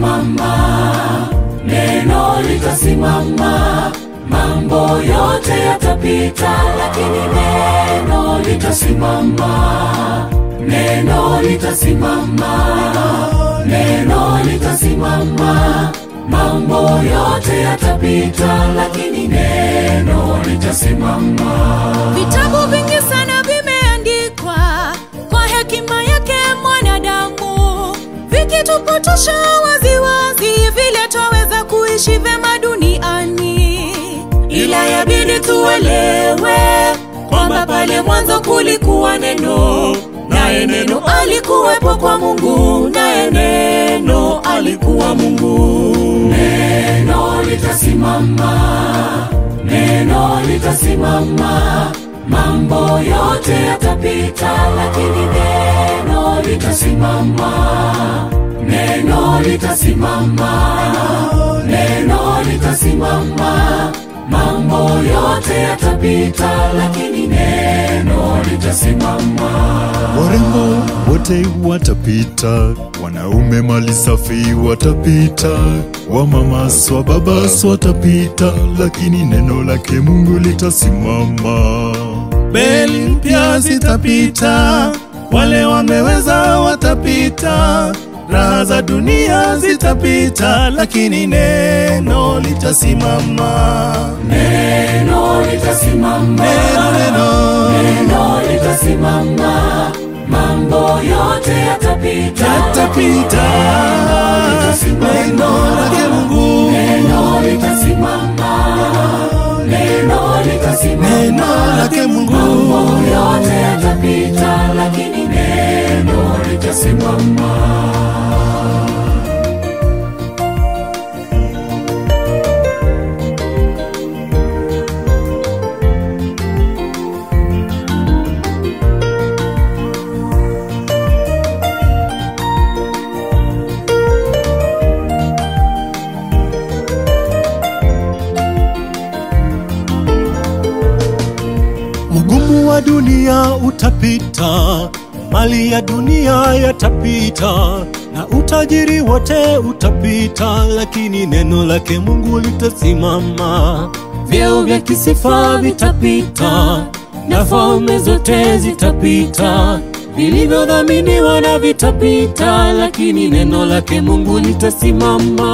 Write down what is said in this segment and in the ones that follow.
litasimama, neno litasimama, mambo yote yatapita, lakini neno litasimama, neno litasimama, neno litasimama, mambo yote yatapita, lakini neno litasimama. Vitabu vingi sana vimeandikwa kwa hekima yake mwanadamu, vikitupotosha waziwazi vile twaweza kuishi vyema duniani, ila yabidi tuelewe kwamba pale mwanzo kulikuwa neno, naye neno alikuwepo kwa Mungu, naye neno alikuwa Mungu. Neno litasimama, neno litasimama, mambo yote yatapita, lakini neno litasimama, neno litasimama, neno litasimama, mambo yote yatapita, lakini neno litasimama. Warembo wote watapita, wanaume mali safi watapita, wamamaswa babas watapita, lakini neno lake Mungu litasimama. Beli mpya zitapita, wale wameweza watapita, raha za dunia zitapita, lakini neno litasimama. Neno litasimama, Neno, neno neno litasimama, mambo yote yatapita, yatapita, neno lake Mungu, neno litasimama, neno litasimama, neno lake mambo Mungu. yote yatapita, lakini neno litasimama. Ugumu wa dunia utapita, mali ya dunia yatapita, na utajiri wote utapita, lakini neno lake Mungu litasimama. Vyeo vya kisifa vitapita, na falme zote zitapita, vilivyodhaminiwa na vitapita, lakini neno lake Mungu litasimama.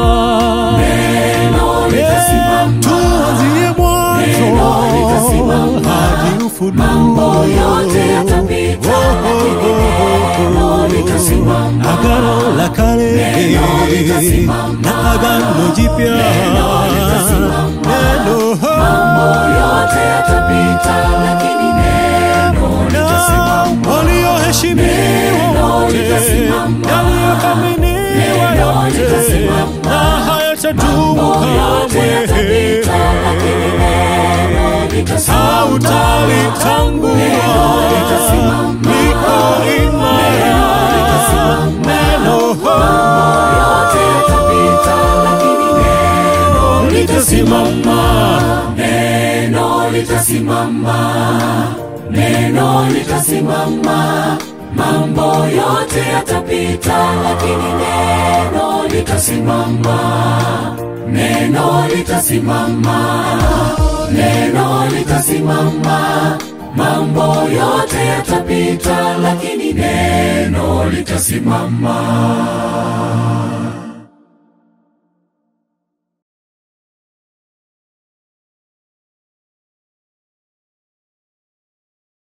Neno litasimama, Tuanzie Neno litasimama. mwanzo hadi ufunuo. mambo yote yatapita, lakini neno litasimama. Agano la kale Neno litasimama. na agano jipya litasimama. neno Mambo yote yatapita, lakini neno litasimama. walioheshimiwa Neno wote litasimama. yaliyothaminiwa Neno yote litasimama. na hayatadumu Mambo yote yatapita, lakini kamwe neno litasimama. hautalitangua Neno litasimama. liko imara neno yote yatapita, lakini neno litasimama. Neno litasimama, neno litasimama. Mambo yote yatapita, lakini neno litasimama. Neno litasimama, neno litasimama. Mambo yote yatapita, lakini neno litasimama.